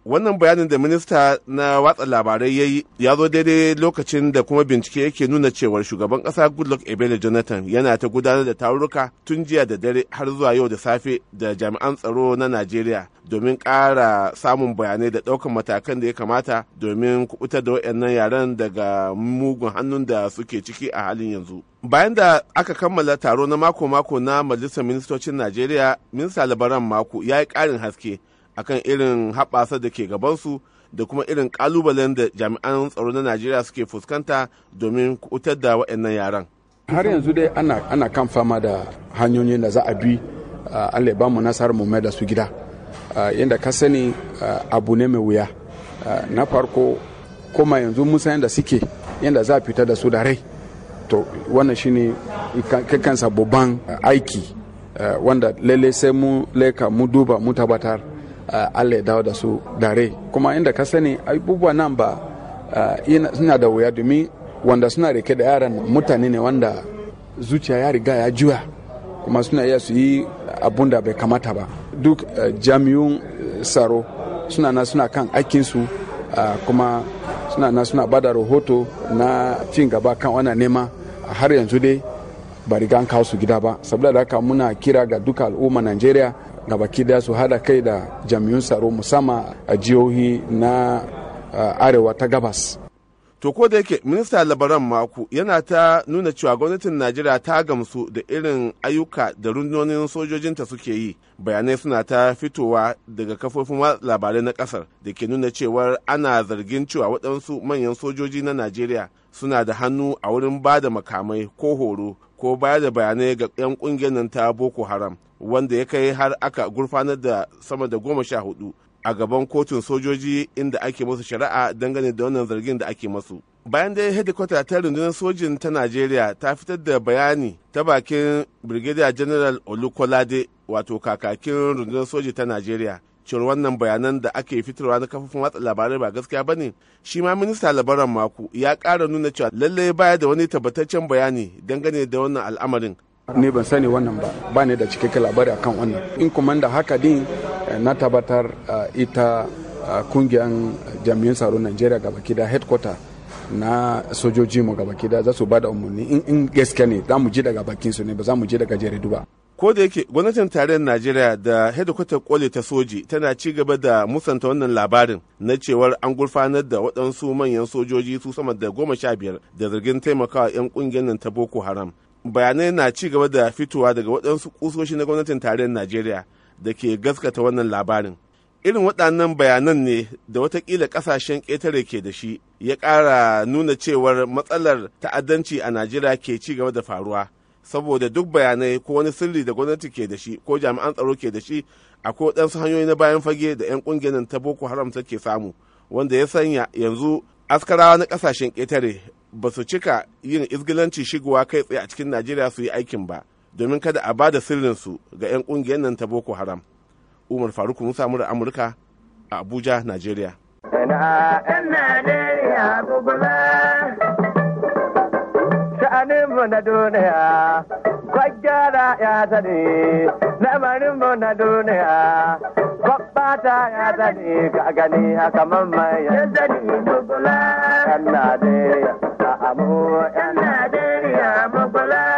wannan bayanin da minista na watsa labarai ya yi ya zo daidai lokacin da kuma bincike yake nuna cewar shugaban kasa goodluck ebele jonathan yana ta gudanar da tarurruka tun jiya da dare har zuwa yau da safe da jami'an tsaro na najeriya domin ƙara samun bayanai da ɗaukan matakan da ya kamata domin kubutar da waɗannan yaren daga mugun hannun da suke ciki a halin yanzu bayan da aka kammala taro na mako-mako na majalisar ministocin najeriya minista labaran mako ya yi ƙarin haske akan irin haɓasa da ke gabansu da kuma irin ƙalubalen da jami'an tsaro na najeriya suke fuskanta domin kutar da waɗannan yaran har yanzu dai ana, ana kan fama da hanyoyin da za a bi uh, allah ba mu nasarar mu mai da su gida uh, yadda ka sani uh, abu ne mai wuya na farko kuma yanzu musa yadda suke yadda za a fita da su da rai to wannan shine kansa babban aiki wanda lalle sai mu leka mu duba mu tabbatar Allah ya dawo da su dare kuma inda ka sani abubuwa nan ba suna da wuya domin wanda suna rike da yaran mutane ne wanda zuciya ya riga ya juya kuma suna iya su yi abun da bai kamata ba duk jami'un tsaro suna na suna kan aikinsu kuma suna na suna bada rahoto na cin gaba kan wannan nema har yanzu dai ba riga an kawo su gida ba saboda da haka muna kira ga duka al'umma najeriya gabaki daya su hada kai da jami'un tsaro musamman a jihohi na arewa ta gabas to ko da yake minista labaran mako yana ta nuna cewa gwamnatin najeriya ta gamsu da irin ayyuka da rundunonin sojojinta suke yi bayanai suna ta fitowa daga kafofin labarai na kasar da ke nuna cewar ana zargin cewa waɗansu manyan sojoji na najeriya suna da hannu a wurin ba da makamai ko horo ko bayar da bayanai ga 'yan ƙungiyar nan ta boko haram wanda ya kai har aka gurfanar da sama da goma sha hudu a gaban kotun sojoji inda ake musu shari'a dangane da wannan zargin da ake masu. Bayan da hedikwata ta rundunar sojin ta Najeriya ta fitar da bayani ta bakin Brigadier General Olukolade wato kakakin rundunar soji ta Najeriya. cewar wannan bayanan da ake fitarwa na kafofin watsa labarai ba gaskiya ba ne shi ma minista labaran mako ya ƙara nuna cewa lallai baya da wani tabbataccen bayani dangane da wannan al'amarin ni ban sani wannan ba ba ne da cikakken labari akan wannan in kuma da haka din na tabbatar ita kungiyar jami'an tsaro najeriya gaba da headquarter na sojoji mu gaba da za su ba da umarni in gaske ne za mu ji daga bakin su ne ba za mu ji daga jaridu ba ko da yake gwamnatin tarayyar najeriya da hedikwatar kole ta soji tana ci gaba da musanta wannan labarin na cewar an gurfanar da waɗansu manyan sojoji su sama da goma sha biyar da zargin taimakawa 'yan ƙungiyar nan ta boko haram bayanai na ci gaba da fitowa daga waɗansu kusoshi na gwamnatin tarayyar najeriya da ke gaskata wannan labarin irin waɗannan bayanan ne da watakila ƙasashen ƙetare ke da shi ya ƙara nuna cewar matsalar ta'addanci a najeriya ke ci gaba da faruwa saboda duk bayanai ko wani sirri da gwamnati ke da shi ko jami'an tsaro ke da shi akwai waɗansu hanyoyi na bayan fage da 'yan ƙungiyar ta boko haram take samu wanda ya sanya yanzu askarawa na ƙasashen ƙetare ba su cika yin izgilanci shigowa kai tsaye a cikin najeriya su yi aikin ba domin kada a ba da sirrinsu ga 'yan ƙungiyar nan ta boko haram umar faruk musa mura amurka a abuja najeriya sha'aninmu na duniya kwaggara ya sani lamarinmu na duniya kwabbata ya sani ka gani haka mamman ya sani dubula yan najeriya a amu yan najeriya mugula